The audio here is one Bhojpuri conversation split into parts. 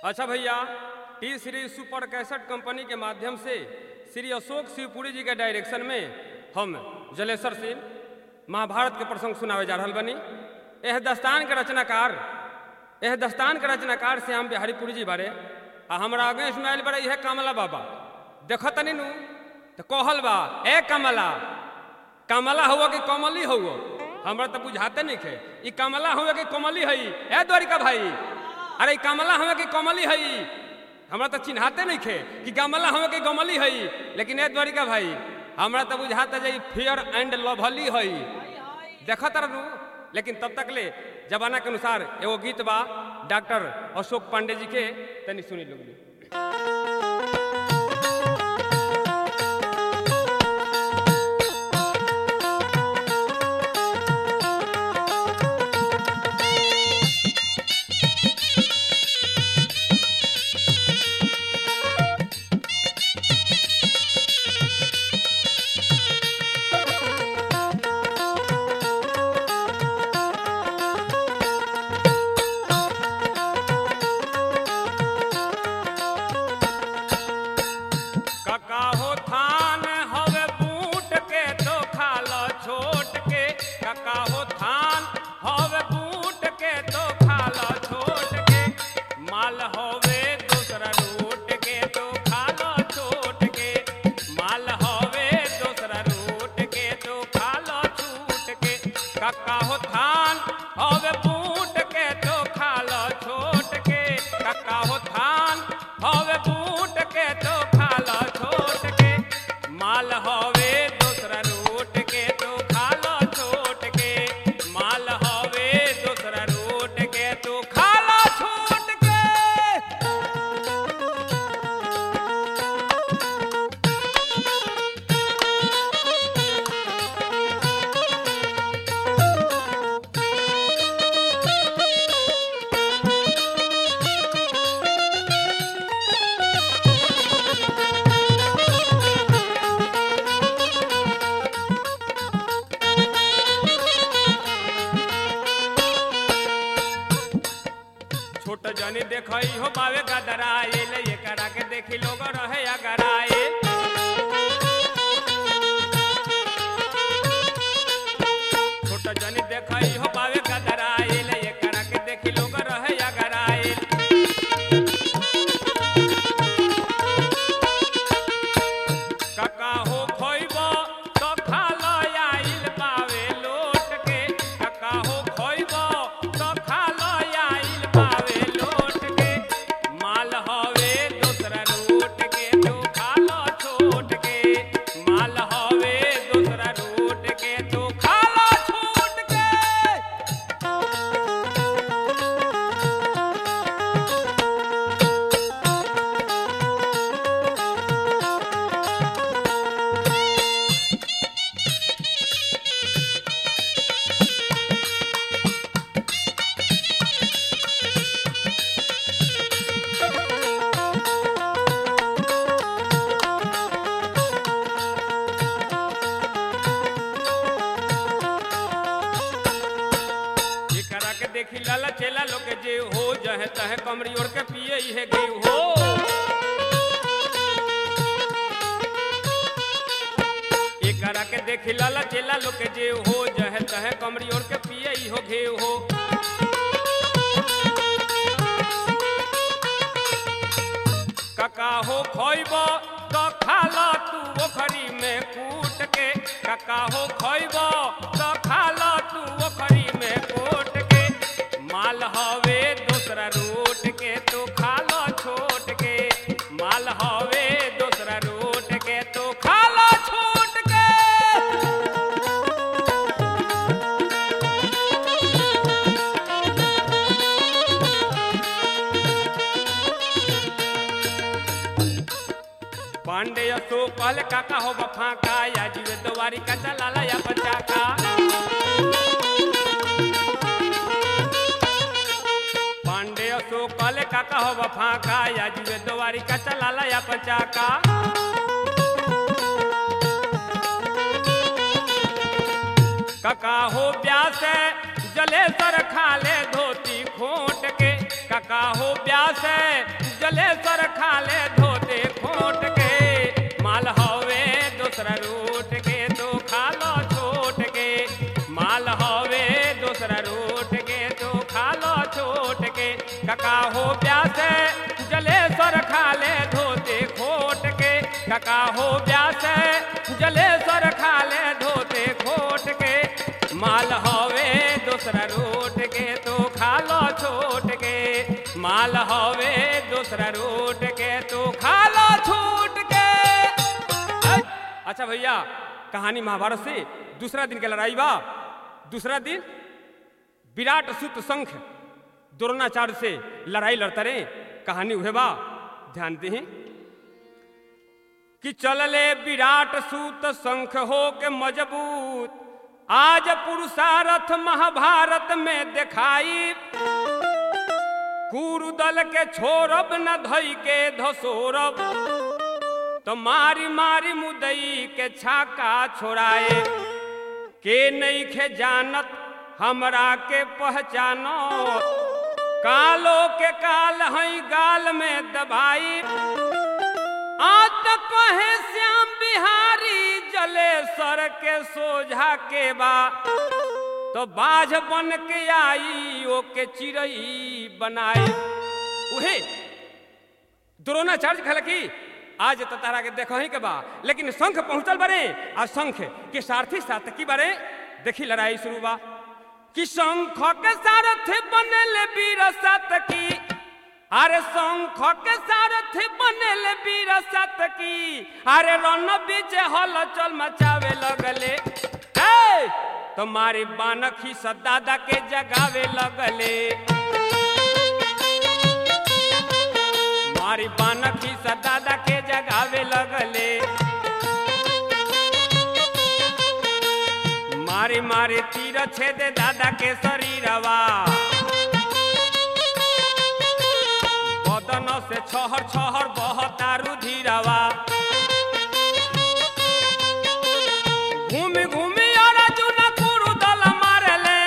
अच्छा भैया T series super cassette company के माध्यम से श्री अशोक शिवपुरी जी के डायरेक्शन में हम जलेश्वर सिंह महाभारत के प्रसंग सुनावे जा रहल बनी एह दस्तान के रचनाकार एह दस्तान के रचनाकार श्याम बिहारी पुरी जी बारे आ हमरा आगे सुनाइल बड़े यह कमला बाबा देखो तनी नु तो कहल बा ए कमला कमला हुआ कि कमली हुआ हमरा तो बुझाते नहीं खे ई कमला हुआ कि कमली हई ए द्वारिका भाई अरे ई कमला हुआ कि कमली हई हमरा तो चिन्हाते नहीं खे कि कमला हुआ कि कमली हई लेकिन ए द्वारिका भाई हमरा तो बुझाता जे फेयर एंड लवली हई देखत रहू लेकिन तब तक ले जमाना के अनुसार एगो गीत बा डॉक्टर अशोक पांडे जी के तनी सुनी लोग कका हो थान हवे बूट के तो खालो छोट के कका हो थान हवे बूट के तो खालो छोट के माल हवे दूसरा रूट के तो खालो छोट के माल हवे दूसरा रूट के तो खालो छूट के कका हो थान हवे बूट के तो खालो छोट के कका हो थान हवे बूट के तो खालो छोट के माल हवे दूसरा रूट के तो खालो छोट के माल हवे दूसरा रूट के तो खालो छोट के छोट जनी देखई हो बावे गदराइल ये करा के देखी लोग रहे अगराइल छोट जनी देखई हो बावे गदराइल ये करा के देखी लोग रहे अगराइल कका हो खोइबो तो खालो आइल पावे लोट के कका हो खोइबो तो खालो आइल पावे लोट के माल हवे दूसरा रूट के तो खालो छोट के माल हवे दूसरा रूट के तो खालो छोट के एकरा के देखी लाला चेला लोग के जे हो जहे तहे कमरी ओढ़ के पिए इहे गे हो एकरा के देखी लाला चेला लोग के जे हो जहे तहे कमरी ओढ़ के पिए इहो घे हो कका हो खोइब तो खाला तू ओखरी में कूट के कका हो खोइब तो खाला तू ओखरी में कूट के माल हवे दूसरा रूट के तो खालो छोट के माल हवे दूसरा रूट के तो खालो छोट के पांडे तो कहले काका हो बफा का या जीवे दोवारी का चलाला या पंचाका पांडे तो कहले काका हो बफा का या जीवे दोवारी का चलाला या पंचाका काका हो ब्यास जलेसर खा ले धोती खोट के कका हो ब्यास जलेश्वर खाले धोते खोट के माल हवे दूसरा रूट के तो खा लो छोट के माल हवे दूसरा रूट के तो खा लो छोट के कका हो ब्यास जलेश्वर खाले धोते खोट के कका हो ब्यास जलेश्वर खाले धोते खोट के माल हवे दूसरा रूट के तो खा लो छोट के माल हवे दूसरा रूट के तो खा लो छूट के ऐ, अच्छा भैया कहानी महाभारत से दूसरा दिन के लड़ाई बा दूसरा दिन विराट सुत संख द्रोणाचार्य से लड़ाई लड़ता रहे कहानी उहे बा ध्यान दी कि चलले विराट सूत शंख हो के मजबूत आज पुरुषारथ महाभारत में दिखाई कुरुदल के छोरब न धई के धसोरब तो मारी मारी मुदई के छाका छोड़ाए के नहीं खे जानत हमरा के पहचानो कालो के काल हई गाल में दबाई आज तक कहे श्याम बिहारी जलेश्वर के सोझा के बा तो बाझ बन के आई ओ के चिड़ई बनाई उहे द्रोणाचार्य कहल की आज तो तारा के देखो ही के बा लेकिन शंख पहुंचल बरे आ शंख के सारथी सातकी बरे देखी लड़ाई शुरू बा कि शंख के सारथी बनल वीर सातकी अरे शंख के सारथी बनल वीर सातकी अरे रण बीच हल चल मचावे लगले ए तुम्हारी बानखी सदादा के जगावे लगले मारी बानखी सदादा के जगावे लगले मारी मारी तीर छेदे दादा के शरीरवा बदन से छहर छहर बहता रुधिरवा घूमी घूमी अर्जुन कुरुदल मारले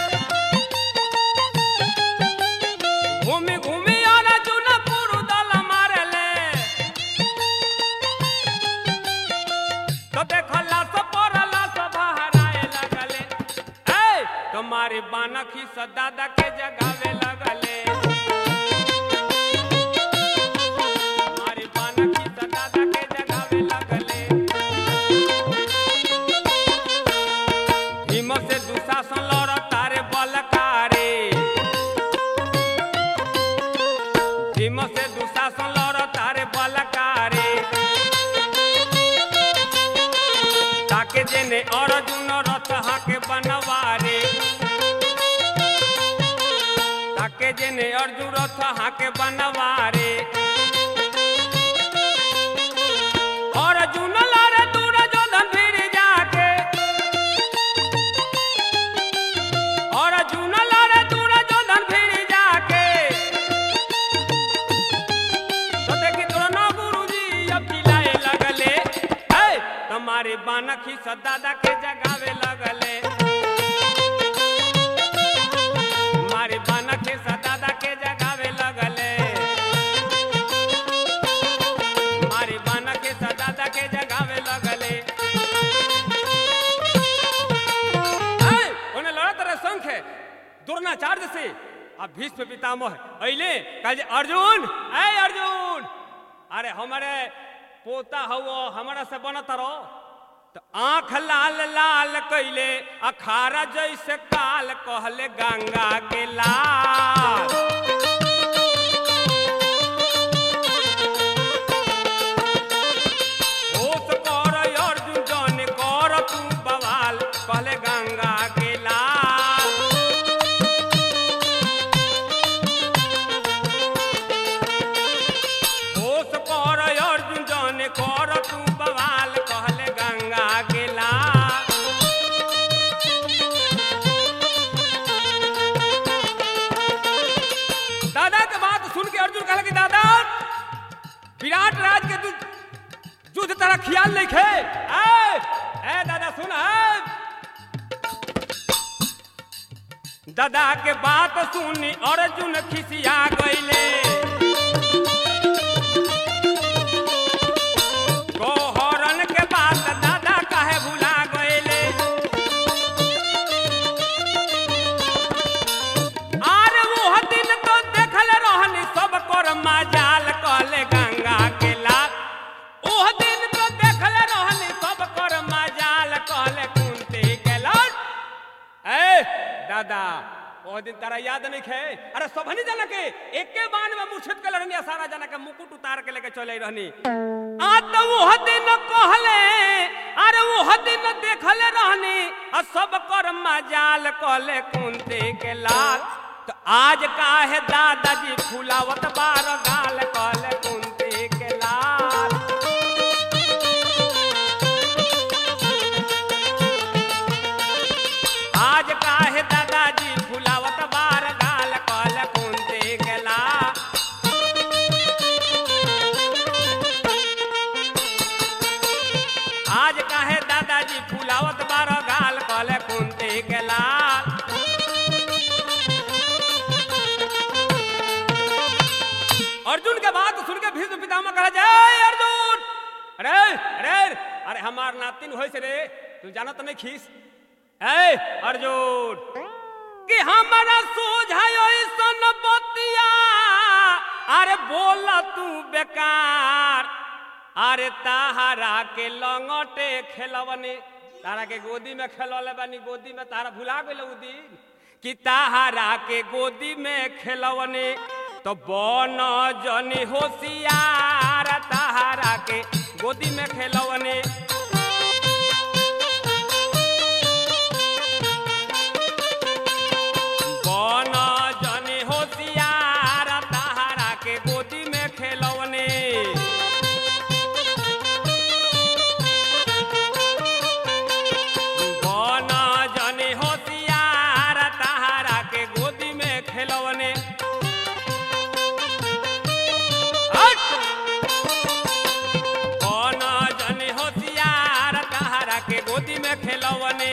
घूमी घूमी अर्जुन कुरुदल मारले तो देखला सब पड़ला सब हराए लगले ए तुम्हारी बानखी सदादा के जगावे लगले हमारी बानखी सदादा के जगावे लगले भीम से दुशासन लड़ तारे बलकारे भीम से दुशासन लड़ तारे बलकारे ताके जेने अर्जुन रथ हाके बनवारे ताके जेने अर्जुन रथ हाके बनवारे अर्जुन लड़े दूर जोधन फिर जाके अर्जुन लड़े दूर जोधन फिर जाके तो देखी दोनों गुरुजी अब चिल्लाए लगले ए तुम्हारे बानखी सदादा के जगावे लगले हमारे बानखी सदादा के जगावे लगले हमारे बानखी सदादा के जगावे लगले ए, उन्हें लड़त रहे शंख है द्रोणाचार्य से अब भीष्म पितामह अइले कहे अर्जुन ए अर्जुन अरे हमारे पोता हवो हमारा से बनत रहो तो आंख लाल लाल कैले अखारा जैसे काल कहले गंगा के लाल होश कर अर्जुन जन कर तू बवाल कहले गंगा के लाल होश कर अर्जुन जन कर तू बवाल कहले गंगा के लाल दादा के बात सुन के अर्जुन कहला कि दादा विराट राज के तू युद्ध तरह ख्याल नहीं खे ए, ए दादा सुन ए। दादा के बात सुनी अर्जुन खिसिया गईले गोहरन के बात दादा काहे भुला गईले आरे वो दिन तो देखल रहनी सब कर मजाल कहले गंगा के लाल ओह दिन तो देखल रहनी सब कर मजाल कहले कुंती के लाल ए दादा ओ दिन तारा याद नहीं खे अरे सबनी जना के एके बाण में मूर्छित के लड़नी सारा जना के मुकुट उतार के लेके चले रहनी आ तो वो दिन कहले अरे वो दिन देखले रहनी आ सब कर मजाल कहले कुंती के लाल तो आज काहे दादाजी फुलावत बार गाल कहले कुंती के लाल आज काहे दादाजी फुलावत बार गाल कहले कुंती के लाल आज काहे दादाजी फुलावत बार गाल कहले कुंती के लाल अर्जुन के बात सुन के भीष्म पितामह कहा जय अर्जुन अरे अरे अरे हमार नातिन होइस रे तू जानत नहीं खीस ए अर्जुन कि हमारा सोझायो सन बतिया अरे बोल तू बेकार अरे ताहरा के लंगटे खेलवने तारा के गोदी में खेलौले बानी गोदी में तारा भुला गइल उ दिन कि ताहरा के गोदी में खेलवने तो बन जनी होशियार ताहरा के गोदी में खेलवने बन जनी होशियार ताहरा के गोदी में खेलवने बन जनी होशियार ताहरा के गोदी में खेलवने हट! बन जनी होशियार ताहरा के गोदी में खेलवने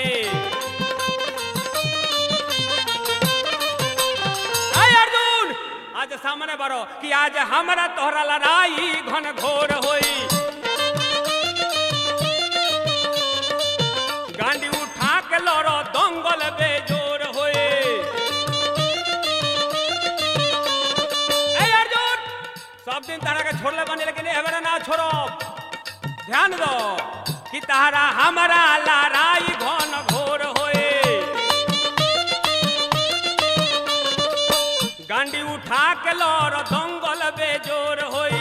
अय अर्जुन आज सामने बरो कि आज हमरा तोहरा लड़ाई घन घोर होई गांडी उठा के लड़ो दंगल बेजोर होए ए अर्जुन सब दिन तारा के छोड़ले बने लेकिन एबरा ना छोड़ो ध्यान दो कि तारा हमारा लड़ाई घन घोर होए गांडी उठा के लड़ दंगल बेजोर होई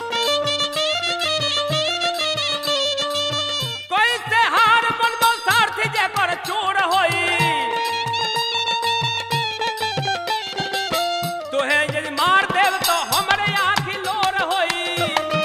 कैसे हार बनबो सारथी जेकर चोर होई तोहे यदि मार देव तो हमरे आँखी लोर होई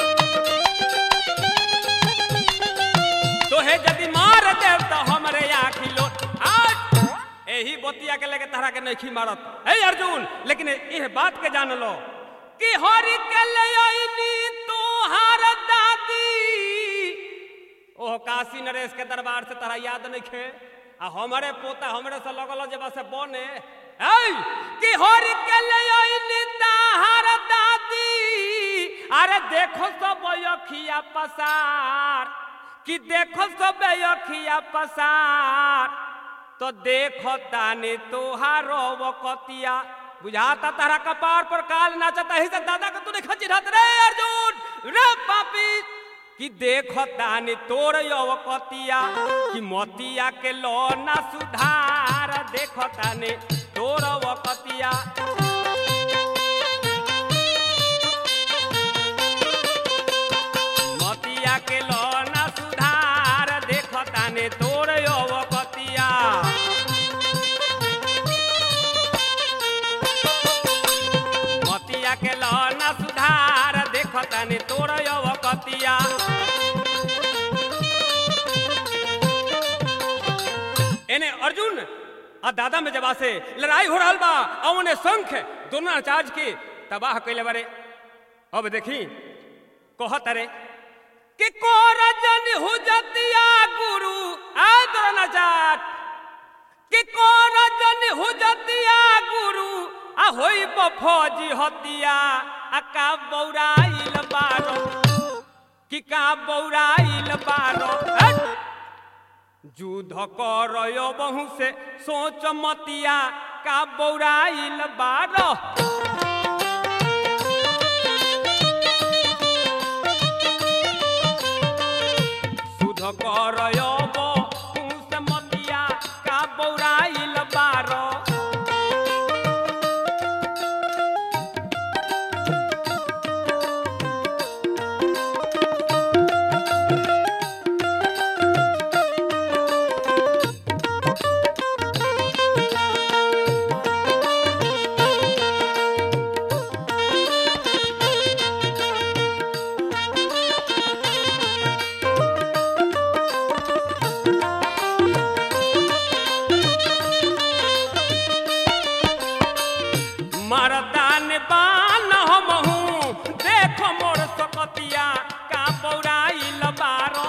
तोहे यदि मार देव तो हमरे आँखी लोर आठ यही बतिया के लेके तहरा के नहीं मारत ए अर्जुन लेकिन यह बात के जान लो कि हरि के ले आईनी तोहार दादी ओह काशी नरेश के दरबार से तोरा याद नहीं खे आ हमारे पोता हमरे से लगल जे बस बने ऐ कि हरि के ले आईनी ताहार दादी अरे देखो सब अखिया पसार कि देखो सब अखिया पसार तो देखो तानी तोहारो वकतिया बुझाता तारा कपार पर काल नाचता ही से दादा का तू नहीं खची रहत रे अर्जुन रे पापी कि देखो तानी तोर यवकतिया कि मोतिया के लो ना सुधार देखो तानी तोर वकतिया मोतिया के लो ना सुधार देखो तानी तोर यवकतिया मतिया के लो ना सुधार देखो तानी तोर यवकतिया एने अर्जुन आ दादा में जबा से लड़ाई हो रहल बा औने शंख दोनों आचार्य के तबाह कैले बारे अब देखी कहत रे कि कोरजन हुजतिया गुरु आ द्रोणाचार्य कि कोरजन हुजतिया फौजी हतिया आ का बौराइल बारो कि का बौराइल बारो हट! युद्ध कर बहु से सोच मतिया का बौराइल बारो शुद्ध कर बहु से मतिया का बौराइल बारो मरदान बान हम हूँ देखो मोर सकतिया का पौराइल बारो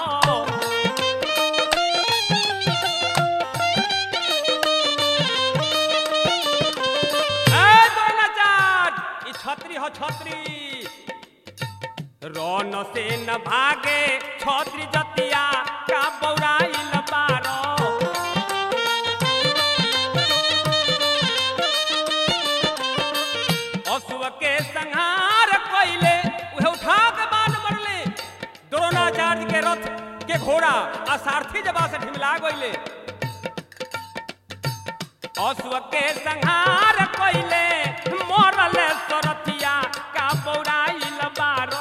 ए द्रोणाचार्य, ई छतरी हो छतरी रन से न भागे छतरी जतिया का बौराइल बारो असुव के संहार कइले उहे उठा के बाण मरले द्रोणाचार्य के रथ के घोड़ा आ सारथी जबा से ढिमला गइले असुव के संहार कइले मरले सरथिया का पौराइल बारो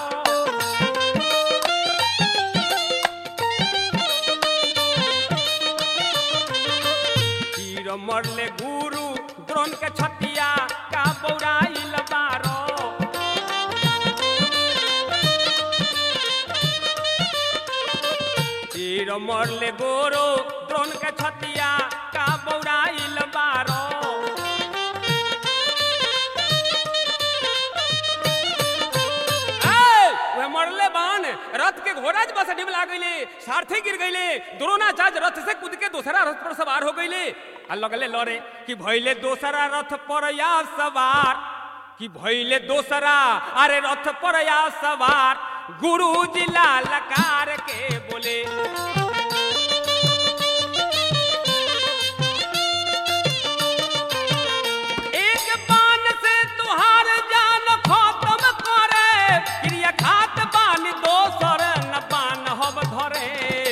तीर मरले गुरु द्रोण के छतिया का बौराइल बारो तीर मरले गोरो द्रोण के छतिया का बौराइल बारो ए, उहे मरले बान रथ के घोड़ा जब से डिमला गईले सारथी गिर गईले द्रोणाचार्य रथ से कूद के दूसरा रथ पर सवार हो गईले आ लगले लड़े कि भइले दोसरा रथ पर या सवार कि भइले दोसरा अरे रथ पर या सवार गुरु जी लकार के बोले एक बाण से तुहार जान खत्म करे क्रिया खात बान दोसर न बान हब धरे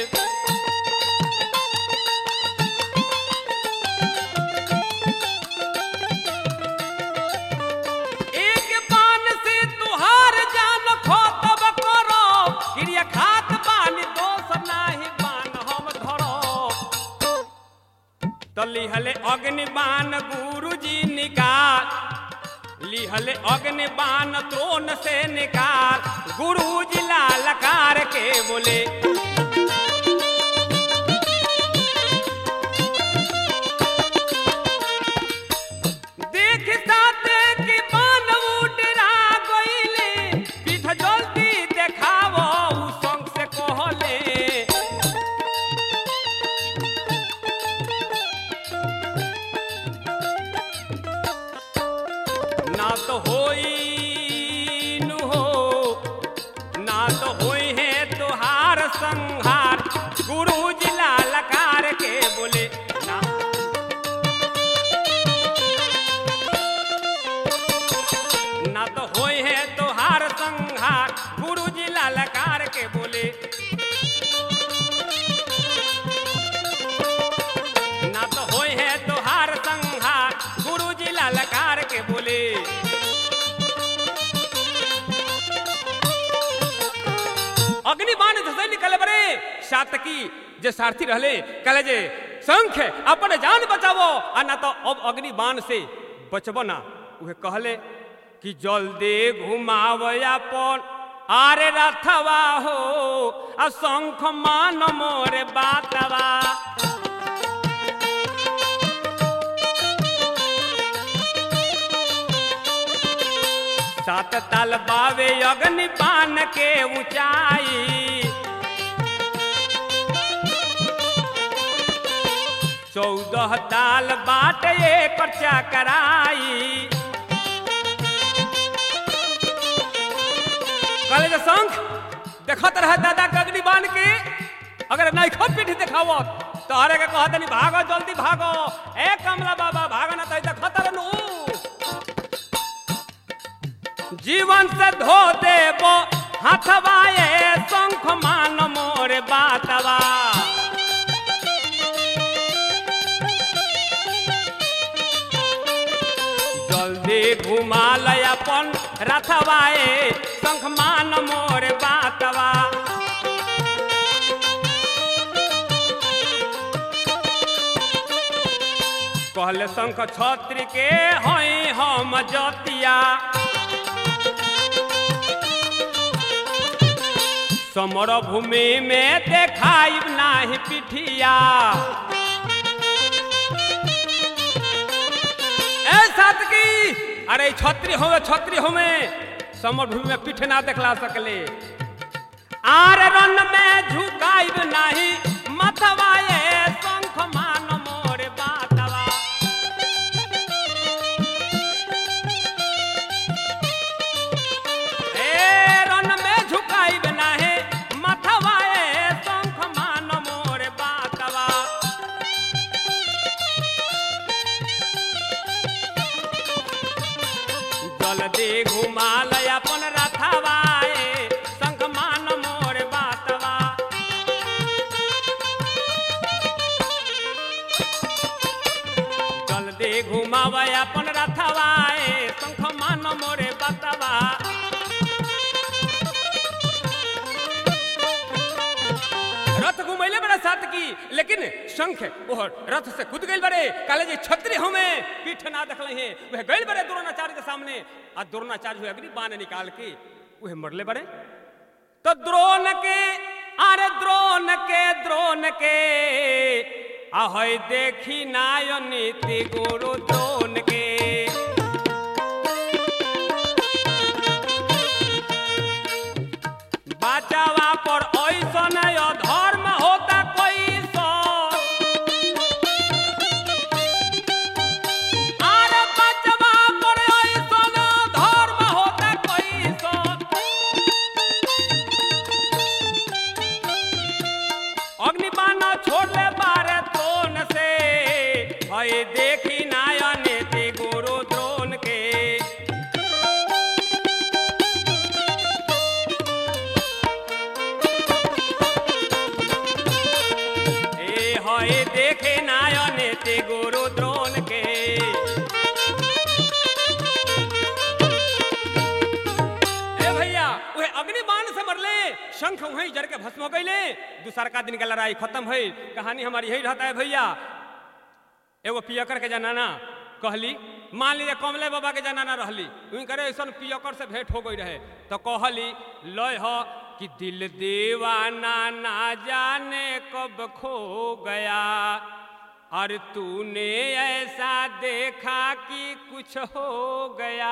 एक बाण से तुहार जान खत्म करो क्रिया खात बान दोसर नाही बान हम धरो तो लिहले अग्निबाण गुरुजी निकाल लिहले अग्निबाण द्रोण से निकाल गुरुजी लालकार के बोले देख साथे कि बानव डरा गइले पीठ जल्दी देखावो उ संग से कहले ना तो होई नु हो ना तो होई है तुहार संहार गुरु जी लालकार के बोले ना ना तो होई है तुहार संहार गुरु जी लालकार के बोले ना तो होई है तुहार संहार गुरु जी लालकार के बोले अग्निबाण धसे निकले बरे सातकी जे सारथी रहले कहले जे शंख अपन जान बचावो आ ना तो अब अग्निबाण से बचबो ना उहे कहले कि जल्दी घुमाव अपन आरे रथवा हो आ शंख मान मोरे बातवा सात ताल बावे अग्नि बान के ऊंचाई चौदह ताल बाट एक चकराई देखत रहे दादा कगड़ी बांध के अगर नैखो पीठ देखावत तो हरे के कहत नहीं भागो जल्दी भागो ए कमला बाबा भागो ना तो देखत रहनु जीवन से धो देबो हाथवा ए शंख मान मोरे बातवा जल्दी घुमा लय अपन रथवा ए शंख मान मोरे बातवा कहले शंख छत्र के हई हम जतिया समर भूमि में देखाई नाही पिठिया ए सातकी अरे छत्री होवे छत्री होवे समर भूमि में पीठ ना देखला सकले आर रन में झुकाइब नाही मथवा ए शंख मान मोरे बातवा ए रन में झुकाइब नाही मथवा ए शंख मान मोरे बातवा जल्दी घुमालय अपन रथवा ए शंख मान मोर बातवा जल्दी घुमावे अपन रथवा ए शंख मान मोरे बातवा रथ घुमैले बड़ा साथ की लेकिन शंख ओह रथ से कूद गइल बड़े काले जे छत्री हमें पीठ ना देखले हैं वह गइल बड़े द्रोणाचार्य के सामने आ द्रोणाचार्य हुए अग्नि बाण निकाल के वह मरले बड़े तो द्रोण के अरे द्रोण के द्रोण के आहय देखी नाय नीति गुरु द्रोण के बचावा पर ऐसन अधर्म होता कोई सो अरे बचवा पर ऐसन अधर्म होता कोई सो अग्निबाण छोड़ले बारे द्रोण से हय देखी नायन ते गुरु द्रोण के ए हय देखे नायन ते गुरु द्रोण के ए भैया उहे अग्निबाण से मरले शंख वहीं जड़ के भस्म हो गईले दूसर का दिन का लड़ाई खत्म भइल कहानी हमारी यही रहता है भैया एगो पियकर के जनाना कहली मान लीजिए कमले बाबा के जनाना रहली उनकरे ऐसा पियकर से भेंट हो गई रहे तो कहली लय ह कि दिल दीवाना ना जाने कब खो गया और तूने ऐसा देखा कि कुछ हो गया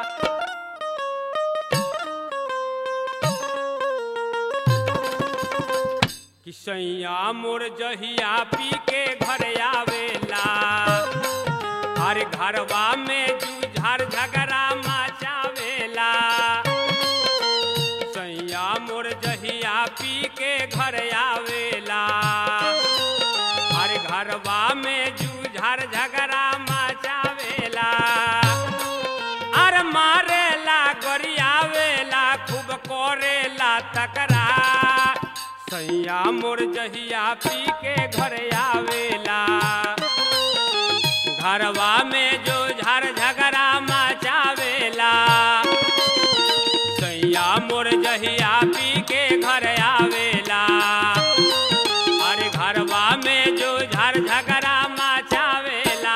कि सैया मोर जहिया पी के घर आवेला हर घरवा में जूझार झगड़ा मचावेला सैया मोर जहिया पी के घर आवेला हर घरवा में जूझार झगड़ा मचावेला अर मारेला गरियावेला खूब करेला तकरार सैया मोर जहिया पी के घर आवेला घरवा में जो झर झगड़ा मचावेला सैया मोर जहिया पी के घर आवेला अरे घरवा में जो झर झगड़ा मचावेला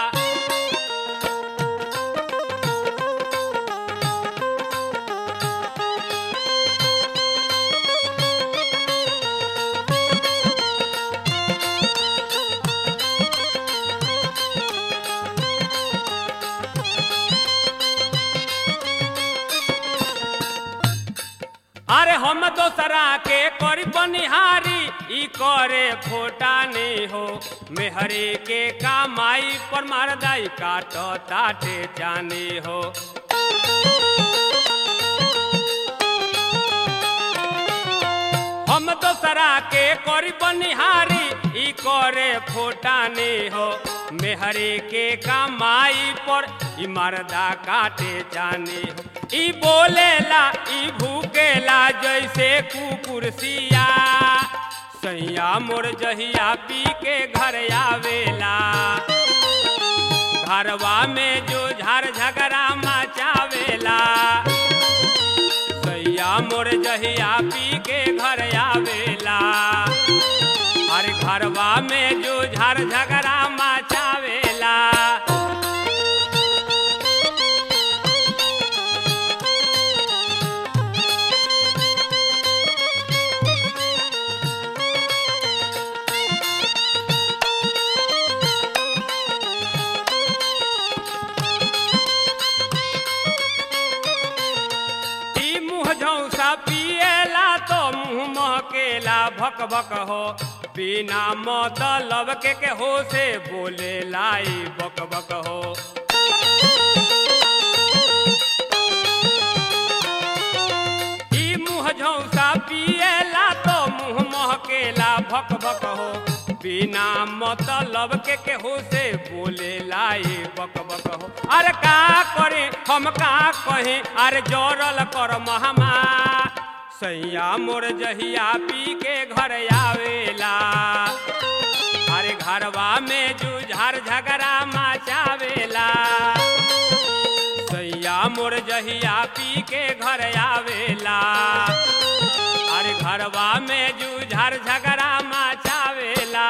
अरे हम दोसरा के करी बनिहारी ई करे फोटा नहीं हो मेहरे के कामाई पर मारदाई काट ताटे जाने हो दोसरा के करी बनिहारी ई करे फोटाने हो मेहरे के कमाई पर ई मर्दा काटे जाने हो ई बोलेला ई भूकेला जैसे कुकुर सिया सैया मोर जहिया पी के घर आवेला घरवा में जो झार झगड़ा मचावेला सैया मोर जहिया पी के घर आवेला अरे घरवा में जो झार झगड़ा मचावेला ई मुँह झौसा पिएला तो मुँह महकेला भक भक हो बिना मतलब के के हो से बोले लाई बक बक हो ई मुँह झौसा पिएला तो मुँह महकेला भक भक हो बिना मतलब के के हो से बोले लाई बक बक हो अरे का करे हम का कहे अरे जोरल कर महमा सैया मोर जहिया पी के घर आवेला अरे घरवा में जुझार झगड़ा मचावेला सैया मोर जहिया पी के घर आवेला अरे घरवा में जुझार झगड़ा मचावेला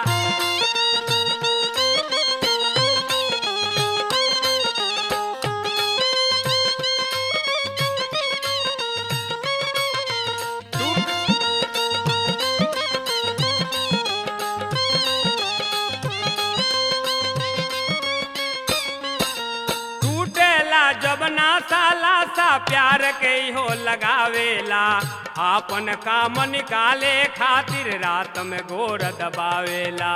टूटेला जब ना साला सा प्यार के हो लगावेला आपन काम निकाले खातिर रात में गोर दबावेला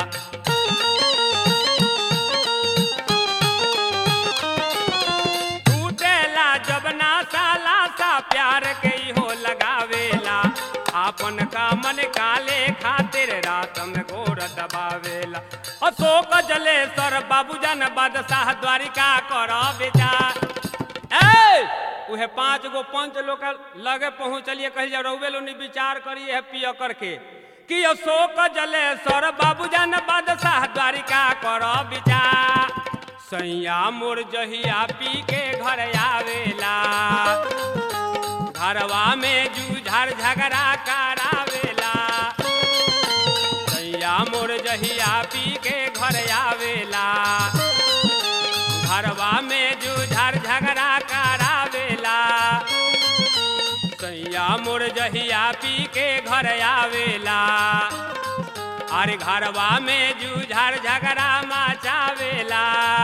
टूटेला जब ना साला सा प्यार के हो लगावेला आपन काम निकाले खातिर रात में गोर दबावेला अशोक जलेश्वर बाबूजन बादशाह द्वारिका कर विचार ए उहे पांच गो पंच लोग के लगे पहुंचलिए कही जा रउवे लोनी विचार करिए है पिय करके कि अशोक जलेश्वर बाबूजन बादशाह द्वारिका कर विचार सैया मोर जहिया पी के घर आवेला घरवा में जूझार झगड़ा करावेला सैया मोर जहिया पी के घर आवेला घरवा में जूझार झगड़ा करावेला सैया मोर जहिया पी के घर आवेला अरे घरवा में जूझार झगड़ा मचावेला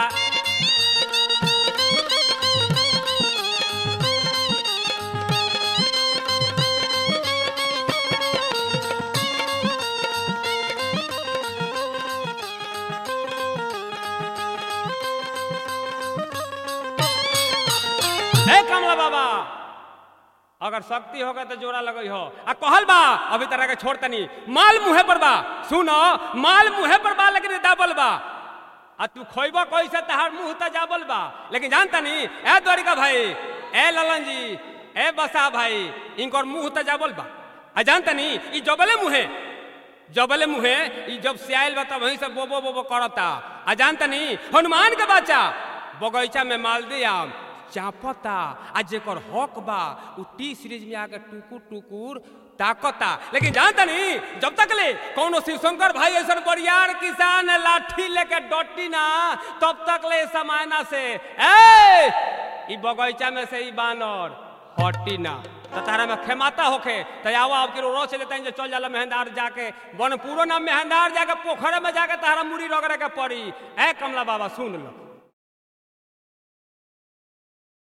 हे कमला बाबा अगर शक्ति होगा तो जोड़ा लगई हो आ कहल बा अभी तरह के छोड़ तनी माल मुहे पर बा सुनो माल मुहे पर बा लेकिन दाबल बा आ तू खोइबो कैसे तहार मुंह त जाबल बा लेकिन जानता नी ए द्वारिका भाई ए ललन जी ए बसा भाई इनकर मुंह त जाबल बा आ जानता नी ई जबले मुहे जबले मुहे ई जब से आयल बा तब वहीं से बोबो बोबो करता आ जानता नी हनुमान के बच्चा बगीचा में मालदी आम चापता आ जेकर हक बा उ टी सीरीज में आके टुकुर टुकुर ताकता लेकिन जानता नहीं जब तक ले कौनो शिवशंकर भाई ऐसा बरियार किसान लाठी लेके डटी ना तब तक ले समायना से ए ई बगीचा में से ई बानर हटी ना तो तारा में खेमाता होखे तो आवा अब किरो रो चले तैन चल जाला मेहंदार जाके बनपुरो ना मेहंदार जाके पोखरे में जाके तारा मुड़ी रगड़े के पड़ी ए कमला बाबा सुन लो